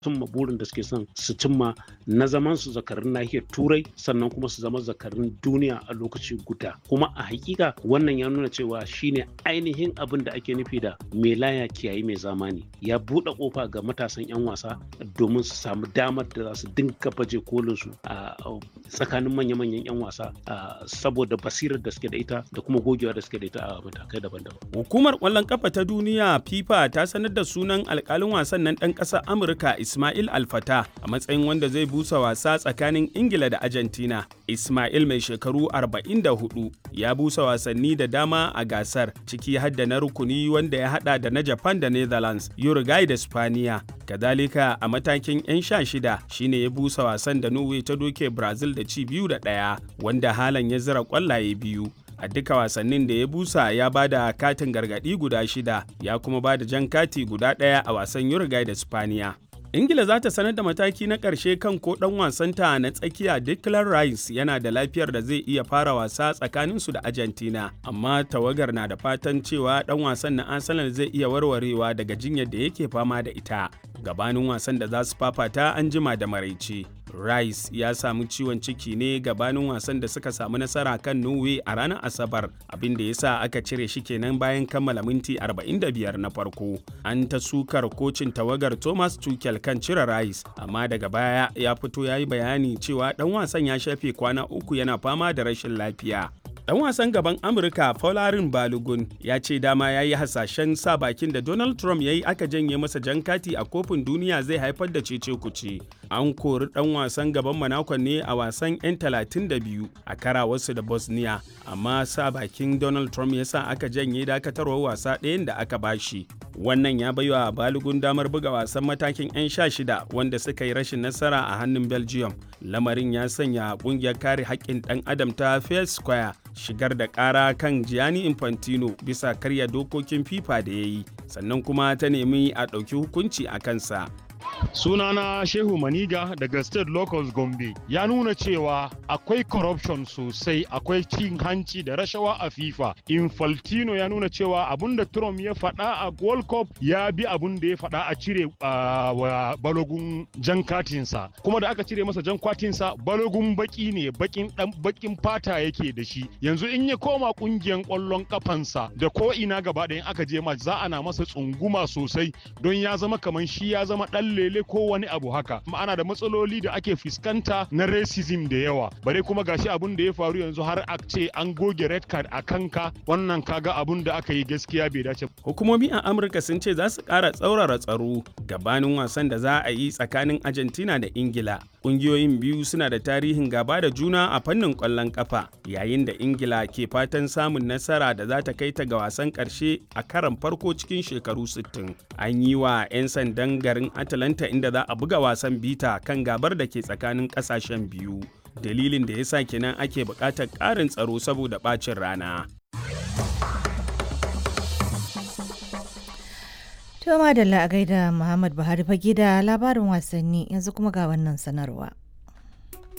cimma burin da suke son su cimma na zaman su zakarin nahiyar turai sannan kuma su zama zakarin duniya a lokaci guda kuma a hakika wannan ya nuna cewa shine ainihin abin da ake nufi da mai laya kiyayi mai zamani ya buɗe kofa ga matasan 'yan wasa domin su samu damar da za su dinka baje kolin su a tsakanin manya-manyan 'yan wasa saboda basirar da suke da ita da kuma gogewa da suke da ita a matakai daban-daban. Hukumar ƙwallon kafa ta duniya FIFA ta sanar da sunan alƙalin wasan nan ɗan ƙasar Amurka Ismail Alfata a matsayin wanda zai busa wasa tsakanin Ingila da Argentina. Ismail mai shekaru 44 ya busa wasanni da dama a gasar ciki har da na rukuni wanda ya hada da na Japan da Netherlands, Uruguay da Spaniya. Kadalika a matakin 'yan sha shida shine ya busa wasan da Norway ta doke Brazil da ci biyu da ɗaya wanda halan ya zira kwallaye biyu. a duka wasannin da ya busa ya ba da katin gargadi guda shida ya kuma ba da jan kati guda ɗaya a wasan Uruguay da Spaniya. ingila za ta sanar da mataki na ƙarshe kan ko ɗan wasanta na tsakiya declan rice yana da lafiyar da zai iya fara wasa tsakaninsu da argentina amma tawagar na da fatan cewa ɗan wasan na arsenal zai iya warwarewa daga jinyar da yake fama da ita gabanin wasan da za su fafata an jima da maraice rice ya samu ciwon ciki ne gabanin wasan da suka samu nasara kan norway a ranar asabar abin da ya sa aka cire shi kenan bayan kammala minti 45 na farko an ta sukar kocin tawagar thomas tuchel kan cire rice amma daga baya ya fito ya yi bayani cewa dan wasan ya shafe kwana uku yana fama da rashin lafiya Dan wasan gaban Amurka Folarin Balogun ya ce dama ya yi hasashen sa bakin da Donald Trump ya yi aka janye masa jan kati a kofin duniya zai haifar da cece kuce. An kori dan wasan gaban Monaco ne a wasan 'yan 32 a kara wasu da Bosnia, amma sa bakin Donald Trump ya sa aka janye dakatarwar wasa ɗayan da aka bashi. Wannan ya baiwa Balogun damar buga wasan matakin 'yan sha shida wanda suka yi rashin nasara a hannun Belgium. Lamarin ya sanya ƙungiyar kare haƙƙin ɗan adam ta Fair Square shigar da ƙara kan Gianni Infantino bisa karya dokokin FIFA da ya yi, sannan kuma ta nemi a ɗauki hukunci a kansa. sunana shehu maniga daga state locals gombe ya nuna cewa akwai corruption sosai akwai cin hanci da rashawa a fifa infaltino ya nuna cewa abun da trump ya faɗa a world cup ya bi abun da ya faɗa a cire wa balogun jan katinsa kuma da aka cire masa jan katinsa balogun baki ne bakin dan bakin fata yake da shi yanzu in ya koma kungiyan kwallon kafansa da ko ina gaba ɗayan aka je match za ana masa tsunguma sosai don ya zama kamar shi ya zama ɗan lele ko wani abu haka ana da matsaloli da ake fuskanta na racism da yawa bare kuma gashi abun da ya faru yanzu har a ce an goge red card a kanka wannan kaga abun da aka yi gaskiya bai dace hukumomi a amurka sun ce za su ƙara tsaurara tsaro gabanin wasan da za a yi tsakanin argentina da ingila ƙungiyoyin biyu suna da tarihin gaba da juna a fannin ƙwallon ƙafa yayin da ingila ke fatan samun nasara da za ta kai ta ga wasan ƙarshe a karan farko cikin shekaru 60 an yi wa 'yan sandan garin atalanta inda za a buga wasan bita kan gabar da ke tsakanin ƙasashen biyu dalilin da ya sa kenan ake buƙatar ƙarin tsaro saboda ɓacin rana To madalla a gaida Muhammad Buhari fage da labarin wasanni yanzu kuma ga wannan sanarwa.